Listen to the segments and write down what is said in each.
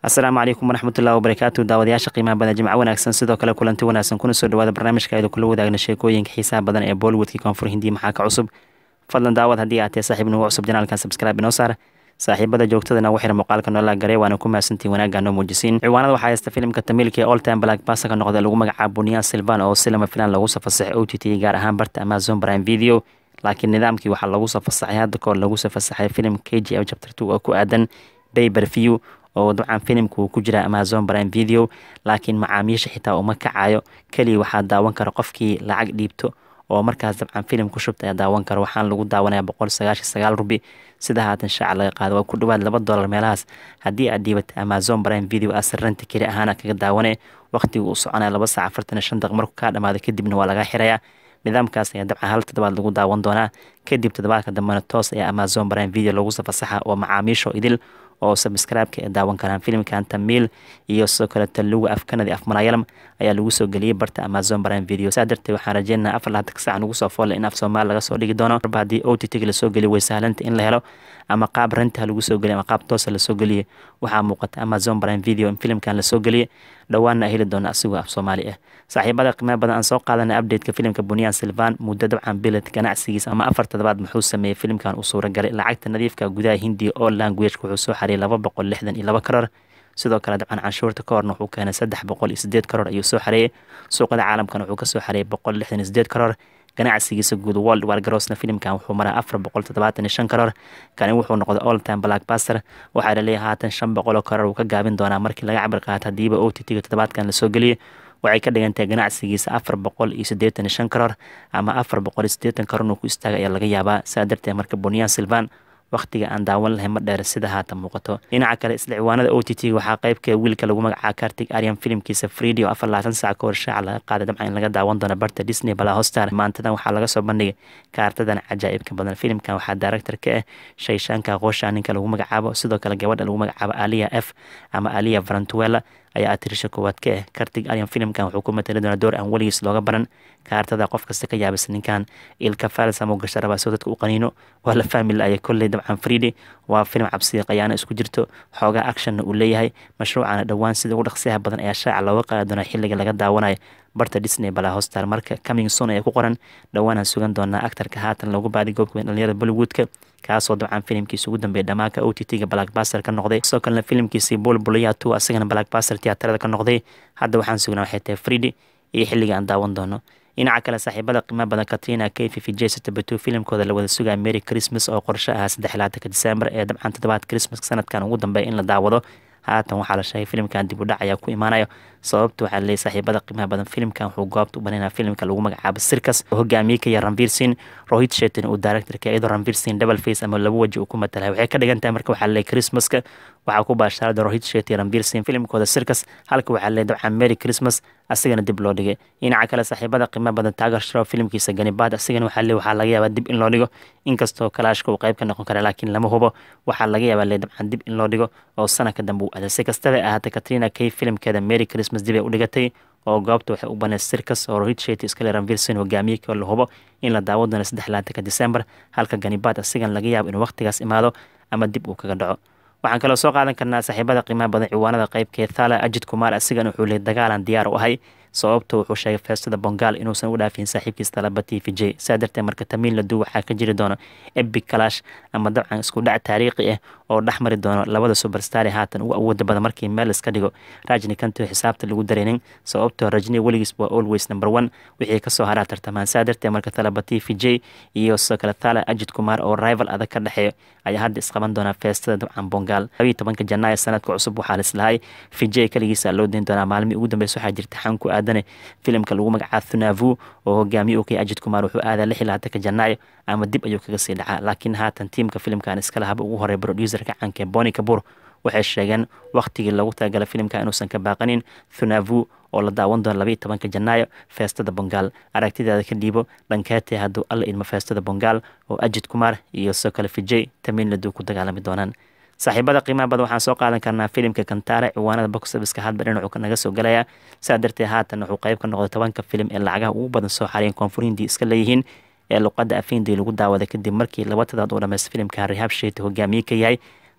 asalaamu calaykum waraxmatullahi wabarakaatu daawadayaasha qiimaha badan jimco wanaagsan sidoo kale kulanti wanaagsan kuna soo dhawaada barnaamijka aydu kula wadaagna sheekooyinka xiisaha badan ee bollywoodkii koonfur hindiya maxaa ka cusub fadlan daawad haddii aad tahay saaxiib nagu cusub janaalkan subscribe inoo saar saaxiibada joogtadana ugu xira muuqaalka noola garee waana ku mahadsantiin wanaagga noo muujisiin ciwaanada waxaa haysta filimka tamiilka ee all time black basa ka noqda lagu magacaabo buniyaan silvan oo silama filan lagu soo fasaxay o t t gaar ahaan barta amazon prime video laakiin nidaamkii waxaa lagu soo fasaxay hadda kahor lagu soo fasaxay filim k g f chapter two oo ku aadan bayber view oo dabcan filimka uu ku jira amazon prime video laakiin macaamiisha xitaa uma kacayo keliya waxaa daawan kara qofkii lacag dhiibto oo markaas dabcan filim ku shubta ayaa daawan kara waxaana lagu daawanaya boqol sagaashan sagaal rubi sida haatan shaaca laga qaado waa ku dhawaad laba dolar meelahaas haddii aad dhiibatay amazon prime video asiranta keli ahaana kaga daawane waqtiga uu soconaya laba saac afartan iyo shan daqiiq markuu kaa dhamaado kadibna waa laga xirayaa nidaamkaas ayaa dabcan hal toddobaad lagu daawan doonaa kadib toddobaadka dambena toos ayaa amazon prime video lagu soo fasaxa oo macaamiisho idil oo sabscribe-ka ay daawan karaan filimkan tamiil iyo sidoo kale taluga afkanadi af malayalam ayaa lagu soo geliyey barta amazon prime video saa darteed waxaan rajeynaha afar laatan sac nagu soo foolle in af soomaali laga soo dhigi doono marba haddii o t t lasoo geliyo way sahlanta in la helo ama qaab ranta lagu soo geliyo ama qaab toosa lasoo geliye waxaa muuqata amazon prime video in filimkan lasoo geliye dhowaanna heli doona asigoo af soomaali ah saaxiibada qiimaha badan aan soo qaadana updateka filimka buniyaan silvan muddo dabcan bilad ganacsigiisa ama afar toddobaad muxuu sameeyey filimkan uu suuragalay lacagta nadiifka gudaha hindiya oo languageka wuxuu soo xariyay laba boqol lixdan iyo laba karoor sidoo kale dabcan canshuurta ka horna wuxuu keenay saddex boqol iyo sideed karoor ayuu soo xareeyey suuqada caalamkana wuxuu kasoo xareeyay boqol lixdan iyo sideed karoor ganacsigiisa guud world wargarosna filimkan wuxuu maraa afar boqol toddobaatan iyo shan karoor kani wuxuu noqday all time black baster waxaa laleeyahay haatan shan boqol oo karoor uu ka gaabin doonaa markii laga cabir qaato hadiiba o t t-ga toddobaadkan lasoo geliyey waxay ka dhigantahay ganacsigiisa afar boqol iyo siddeetan iyo shan karoor ama afar boqol iyo siddeetan karoor inuu ku istaagay ayaa laga yaabaa saa darteed marka buniyaan silvan wakhtiga aan daawan lahay ma dheer sida haatan muuqato dhinaca kale isla ciwaanada o t t waxaa qeybka wiilka lagu magacaa kartig aryan filimkiisa fridi oo afar labaatan sac ka hor shaaca laga qaaday dabcan in laga daawan doono barta disney bala hostar maantadan waxaa laga soo bandhigay kaartadan cajaa'ibka badan filimkan waxaa director ka ah shayshaanka qoosha ninka lagu magacaabo sidoo kale gabadha lagu magacaabo aliya f ama aliya varantuela ayaa atirisha koowaad ka ah kartig aryan filimkan wuxuu ku matali doonaa door aan weligiis looga baran kaartada qof kasta ka yaabisa ninkan ilka falsamo gasha rabaa soo dadka u qaniino waa la fahmi la-aya kolley dabcan fridi waa filim cabsiya qayaano isku jirto xoogaa actionna uu leeyahay mashruucana dhowaan sida ugu dhaqsiyaha badan ayaa shaaca looga qaadi doonaa xilliga laga daawanayo barta disney balaa hostar marka coming son ayaa ku qoran dhowaanaan sugan doonaa actarka haatan loogu baadi goobka weyn dhalinyarada bollywoodka kaasoo dabcan filimkiisa ugu dambeeya dhamaanka o t t-ga blackbaster ka noqday sidoo kalena filimkiisii bulbulaya two asagana blackbaster tiyaatarada ka noqday hadda waxaan sugnaa waxay tahay fridi iyo xilliga aan daawan doono dhinaca kale saaxiibada qiimaha badan katrina kayfi vijaysatabatu filimkooda la wada sugaya mary christmas oo qorsho ahaa saddex laatanka disembar ee dabcan toddobaad christmaska sanadkan ugu dambeeya in la daawado haatan waxaa la sheegay filimkan dib u dhac ayaa ku imaanayo sababta waxaa laleeyay saaxiibada qiimaha badan filimkan wuxuu goobta u banaynaa filimka lagu magacaabo sirkas oo hogaamiye ka yaha ranvir sin rohit shetin uu directorka iyadoo ranvir sin double face ama laba waji uu ku matalahay waxay ka dhigan tahay marka waxaa laleeyay christmaska waxaa ku baashaarada rohit shet iyo ranvir sin filimkooda sirkas halka waxaa laleeyay dabcan merry christmas asigana dib loo dhigay dhinaca kale saaxiibada qiimaha badan taagar shrow filimkiisa ganibaad asigana waxaa leey waxaa laga yaabaa dib in loo dhigo inkastoo kalaashka uu qayb ka noqon kara laakiin lama hubo waxaa laga yaabaa lee dabcan dib in loo dhigo oo sanadka dambe uu aaday si kastaba ahaatay katrina kay filimkeeda merry christmas dib ay u dhigatay oo goobta waxay u banay sirkas oo rohit shet iskale ranvirson hogaamiye koo la hubo in la daawo doono saddex laatanka december halka ganibaad asigan laga yaabo inuu waqtigaas imaado ama dib uu kaga dhaco waxaan kaloo soo qaadan karnaa saaxiibada qiimaha badan ciwaanada qeybkee thala ajid kumaar asigan wuxuu leeyay dagaalan diyaar u ahay sababto wuxuu sheegay feestada bongaal inuusan u dhaafin saaxiibkiis talaba t v j saa darteed marka tamiil ladu waxaa ka jiri doono ebic kalash ama dabcan isku dhac taariikhi ah oo dhex mari doono labada superstar ee haatan ugu awooda badan markii meel iska dhigo rajni kanto xisaabta lagu dareenin sababtoo rajni weligiis waa always number one wixii kasoo haraa tartamaan saa darteed marka talaba t v j iyo sidoo kale thala ajid kumaar oo rival adag ka dhexeeyo ayaa hadda isqaban doonaa feestada dabcan bongaal labayo tobanka janaayo sanadka cusub waxaa lislahay vijay kaligiisa loo deyn doonaa maalmii ugu dambeysa waxaa jirta xan ku aadane filimka lagu magacaabo thunavu oo hogaamiye u kay ajid kumaar wuxuu aadaa lix iyo labaatanka janaayo ama dib ayuu kaga sii dhacaa laakiin haatan tiimka filimkan iskale haba ugu horey producerka caanka boni kabur waxay sheegeen wakhtigii lagu talagalay filimka inuusan ka baaqanin thunavu oo la daawan doono labaiyo tobanka janaayo feestada bongaal aragtidaada ka dhiibo dhankeetee hadduu alla idmo feestada bongaal oo ajid kumaar iyo soo kale vijay tamiin laduu ku dagaalami doonaan saaxiibada qiimaha badan waxaan soo qaadan karnaa filimka kantaare ciwaanada boxofiska hadba dhinacu naga soo galaya saa darteed haatan wuxuu qayb ka noqday tobanka filim ee lacagaha ugu badan soo xariyeen koonfur hindii iska leeyihiin ee luqadda afindii lagu daawaday kadib markii laba tadaad uu dhamaysta filimka rihaab sheeti hogaamiye ka yahay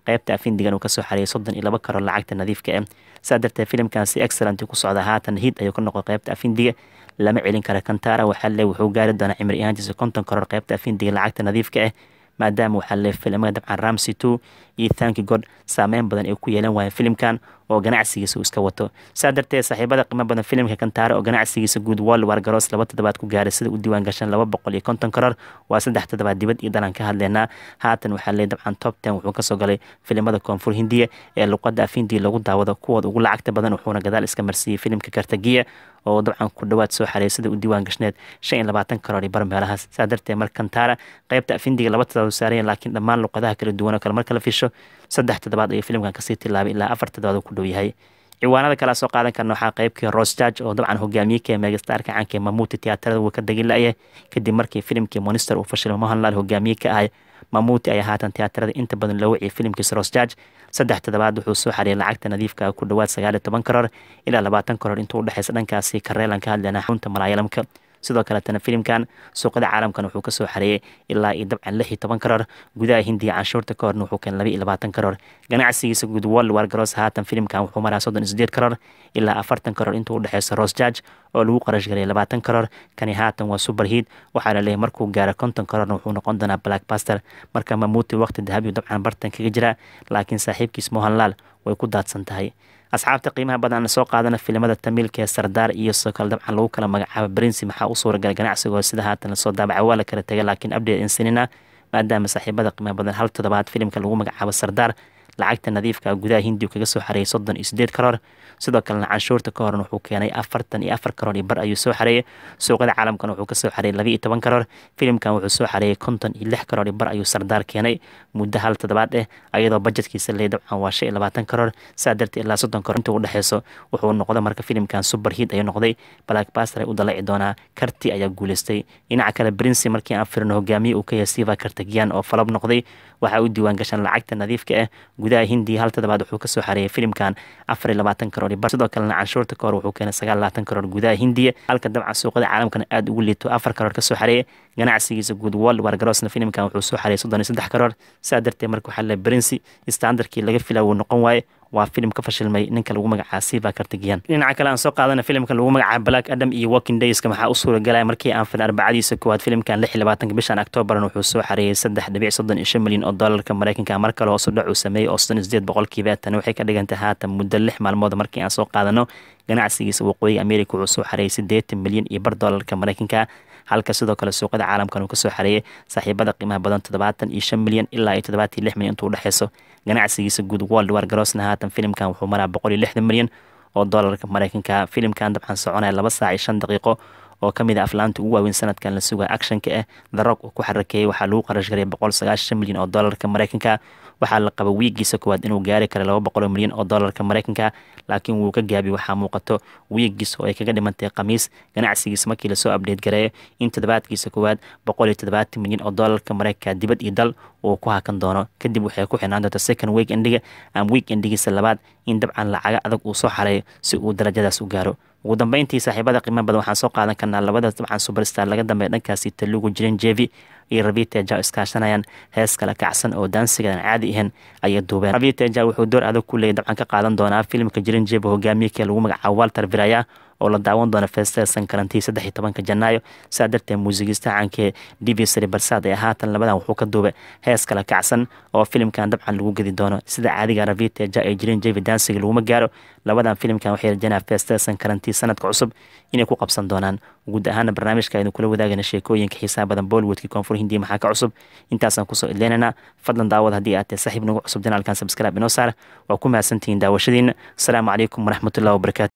qeybta afindigan uu kasoo xareeyay soddon iyo laba karoor lacagta nadiifka ah saa darteed filimkan si excellent ku socda haatan hid ayuu ka noqday qeybta afindiga lama celin kara kantara waxaa le wuxuu gaari doonaa cimri ahaantiisa konton karoor qeybta afindiga lacagta nadiifka ah maadaama waxaa le filimada dabcan ramsey two iyo thanki god saameyn badan ay ku yeelan waayeen filimkan oo ganacsigiisa uu iska wato saa darteed saaxiibada qiimo badan filimka kantaare oo ganacsigiisa guud world war garoos laba toddobaad ku gaaray sida u diiwaan gashan laba boqol iyo konton karoor waa saddex toddobaad dibad iyo dalan ka hadleynaa haatan waxaa le dabcan top ten wuxuu kasoo galay filimada koonfur hindiya ee luqada afhindiya lagu daawado kuwooda ugu lacagta badan wuxuuna gadaal iska marsiiyey filimka kartagiya oo dabcan ku dhawaad soo xareeyay sida u diiwaan gashneed shan iyo labaatan karoor iyo bar meelahaas saa darteed mar kantara qeybta afindiga laba toddobaad saarayeen laakiin dhammaan luqadaha kala duwan oo kale marka la fisho saddex toddobaad ayuu filimkan kasii tilaabay ilaa afar toddobaad uu ku dhow yahay ciwaanada kala soo qaadan karna waxaa qeybkii ros judge oo dabcan hogaamiyeka megastarka caanka mamuuti tiyaatarada wuu ka degi la-ya kadib markii filimkii monster uu fashilay mohanlal hogaamiye ka ahay mamuuti ayaa haatan tiyaatarada inta badan loo waciyay filimkiisa ros judge saddex toddobaad wuxuu soo xariyay lacagta nadiifka ku dhowaad sagaal iyo toban karoor ilaa labaatan karoor intuu udhexeysa dhankaasi kareelan ka hadleyna xunta malaayalamka sidoo kaletana filimkan suuqada caalamkan wuxuu kasoo xareeyay ilaa iyo dabcan lix iyo toban karoor gudaha hindiya canshuurta ka horna wuxuu keenay laba iyo labaatan karoor ganacsigiisa guud world war garoos haatan filimkan wuxuu maraa soddon iyo sideed karoor ilaa afartan karoor intuu udhexeysa ros judge oo lagu qarash galay labaatan karoor kani haatan waa super hiid waxaa laleeyahy markuu gaaro konton karoorna wuxuu noqon doonaa black baster marka mamuuti waqti dahabiyu dabcan bartan kaga jiraa laakiin saaxiibkiis mohanlaal way ku daadsan tahay asxaabta qiimaha badan soo qaadana filimada tamiilka ee sardaar iyo soo kale dabcan lagu kala magacaabo brinsi maxaa u suuragalay ganacsigoo sida haatan lasoo daabaca waa la kala tegay laakiin update insinina maadaama saaxiibada qiimaha badan hal toddobaad filimka lagu magacaabo sardaar lacagta nadiifka gudaha hindiu kaga soo xareeyay soddon iyo sideed karoor sidoo kalena canshuurta ka horna wuxuu keenay afartan iyo afar karoor iyo bar ayuu soo xareeyay suuqada caalamkan wuxuu kasoo xareeyay laba iyo toban karoor filimkan wuxuu soo xareeyay konton iyo lix karoor iyo bar ayuu sardaar keenay muddo hal toddobaad ah ayadoo bajetkiisa leey dabcan waa shan iyo labaatan karoor saa darteed ilaa soddon karoor inta u dhexeyso wuxuu noqday marka filimkan super hiid ayuu noqday black baster ay u dalaci doonaa karti ayaa guuleystay dhinaca kale prince markii aan firino hogaamiye uu ka yahay siva kartagiyan oo falab noqday waxaa u diiwaan gashan lacagta nadiifka ah gudaha hindiya hal toddobaad wuxuu kasoo xareeyay filimkan afar iyo labaatan karoor iyo bar sidoo kalena canshuurta ka hor wuxuu keenay sagaal labaatan karoor gudaha hindiya halka dabcan suuqada caalamkana aada ugu liito afar karoor kasoo xareeyay ganacsigiisa guud world war garoosna filimkan wuxuu soo xareeyay soddon iyo saddex karoor saa darteed marka waxaa le brinsi standardkii laga filaa wuu noqon waaye waa filim ka fashilmay ninka lagu magacaa siva kartagiyan dhinaca kale aan soo qaadana filimka lagu magacaabo black adam iyo walking dayska maxaa u suuragalaya markii aan filin arbacadiisa koowaad filimkan lix iyo labaatanka bishan octoobaran wuxuu soo xareeyay saddex dhibic soddon iyo shan milyan oo doolarka mareykanka mar kale hoos u dhac uu sameeyey oo soddon iyo sideed boqolkiiba tani waxay ka dhigantay haatan muddo lix maalmood markii aan soo qaadano ganacsigiisa waqooyiga america wuxuu soo xareeyay siddeetan milyan iyo bar doolarka mareykanka halka sidoo kale suuqada caalamkan uu kasoo xareeyay saaxiibada qiimaha badan toddobaatan iyo shan milyan ilaa iyo toddobaatan iyo lix milyan intuu udhexeyso ganacsigiisa guud world war garoosna haatan filimkan wuxuu maraa boqol iyo lixdan milyan oo doolarka mareykanka filimkan dabcan soconaya laba saac iyo shan daqiiqo oo kamid a aflaanta ugu waaweyn sanadkan la sugaya actionka ah the rock uu ku xarakeeyey waxaa lagu qarash garay boqol sagaashan milyan oo doolarka mareykanka waxaa la qaba wiigiisa koowaad inuu gaari kara laba boqol milyan oo doolarka mareykanka laakiin wuu ka gaabi waxaa muuqato wiigiisa oo ay kaga dhimantay khamiis ganacsigiisa markii lasoo abdheed gareeyo in toddobaadkiisa koowaad boqol iyo toddobaatan milyan oo doolarka mareykanka dibad iyo dal uu ku hakan doono kadib waxay ku xirnaan doonta second week endiga ama week endigiisa labaad in dabcan lacaga adag uu soo xareeyo si uu darajadaas u gaaro ugu dambeyntii saaxiibada qiimo badan waxaan soo qaadan karnaa labadaas dabcan superstar laga dambeeya dhankaasi talugu jirin jevi iyo raviteja iskaashanayaan hees kale kacsan oo daansigadan caadi ahayn ayay duubeen raviteja wuxuu door adag ku leeyay dabcan ka qaadan doonaa filimka jirin jevi hogaamiyekee lagu magacaabo walter viraya oo la daawan doona fester sankarantii saddex iyo tobanka janaayo saa darteed muusigista caankee divisary barsaad ee haatan labadan wuxuu ka duubay hees kale kacsan oo filimkan dabcan lagu gedi doono sida caadiga raviteja ee jirin jevi dansiga laguma gaaro labadan filimkan waxay rajanaa fester sankarantii sanadka cusub inay ku qabsan doonaan guud ahaana barnaamijka aynu kula wadaagana sheekooyinka xiisaha badan bollywoodkii koonfur hindiya maxaa ka cusub intaasaan kusoo idleynana fadlan daawad haddii aad tahay saaxiib nagu cusub janaalkan subscribe inoo saar waa ku mahadsantihiin daawashadiina asalaamu calaykum waraxmatullahi wabarakatu